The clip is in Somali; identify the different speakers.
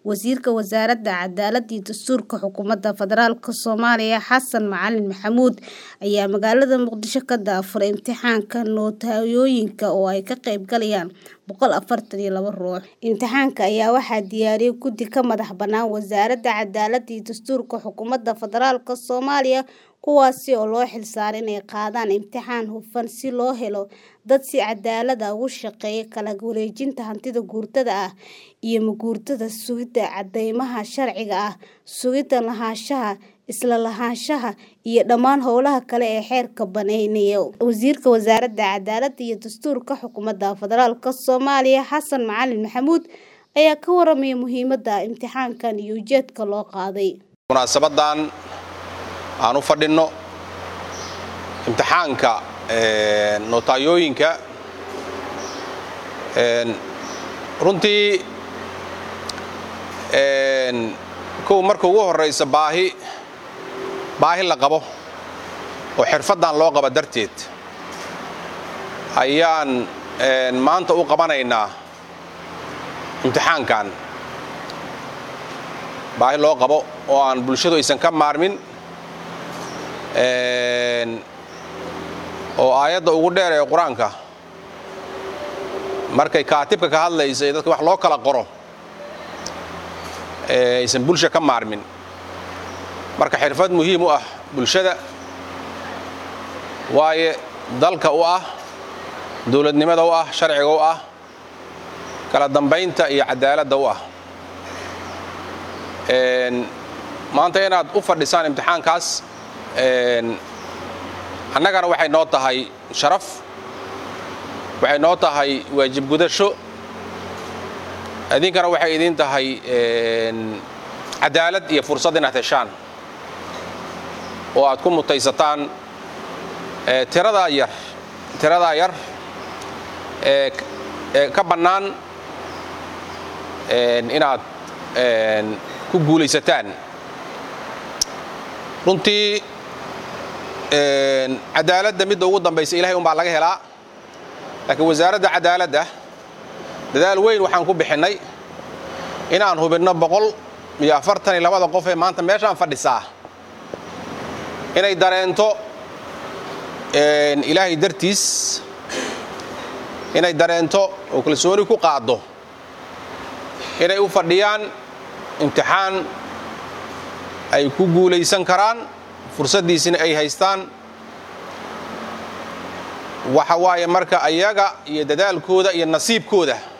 Speaker 1: Wasiirka Wasaaradda Cadaaladda iyo Dastuurka Xukuumadda Federaalka Soomaaliya Xasan Macalin Maxamuud ayaa magaalada Muqdisho ka daafuray imtixaanka nootayooyinka oo ay ka qayb galayaan boqol afartan iyo laba ruux. Imtixaanka ayaa waxaa diyaariyay guddi ka madax bannaan Wasaaradda Cadaaladda iyo Dastuurka Xukuumadda Federaalka Soomaaliya kuwaas oo loo xilsaaray inay qaadaan imtixaan hufan si loo helo dad si cadaalad ah uga shaqeeya kala wareejinta hantida guurtada ah iyo ma-guurtada, sugidda caddeymaha sharciga ah, sugidda lahaanshaha, isla lahaanshaha, iyo dhammaan howlaha kale ee xeerku banneeyo. Wasiirka Wasaaradda Cadaaladda iyo Dastuurka Xukuumadda Federaalka Soomaaliya Xasan Macalin Maxamuud ayaa ka warramay muhiimadda imtixaankan iyo ujeedka loo qaaday.
Speaker 2: munaasabadan aan u fadhinno imtixaanka nootayooyinka runtii kow marka ugu horraysa baahi baahi la qabo oo xirfaddan loo qaba darteed ayaan maanta u qabanaynaa imtixaankan baahi loo qabo oo aan bulshadu aysan ka maarmin oo aayadda ugu dheer ee qur-aanka markay kaatibka ka hadlaysa ee dadka wax loo kala qoro aysan bulsha ka maarmin marka xirfad muhiim u ah bulshada waaye dalka u ah dowladnimada u ah sharciga u ah kala dambaynta iyo cadaaladda u ah maanta inaad u fadhisaan imtixaankaas annagana waxay noo tahay sharaf waxay noo tahay waajib gudasho idinkana waxay idin tahay cadaalad iyo fursad inaad heshaan oo aad ku mutaysataan tiradaa yar tiradaa yar ee ka bannaan inaad ku guulaysataan runtii cadaaladda midda ugu dambaysa ilahay umbaa laga helaa laakiin wasaaradda cadaaladda dadaal weyn waxaan ku bixinnay inaan hubinno boqol iyo afartan iyo labada qof ee maanta meeshaan fadhisaa inay dareento ilaahay dartiis inay dareento oo kalsooni ku qaaddo inay u fadhiyaan imtixaan ay ku guulaysan karaan fursaddiisina ay haystaan waxa waaye marka ayaga iyo dadaalkooda iyo nasiibkooda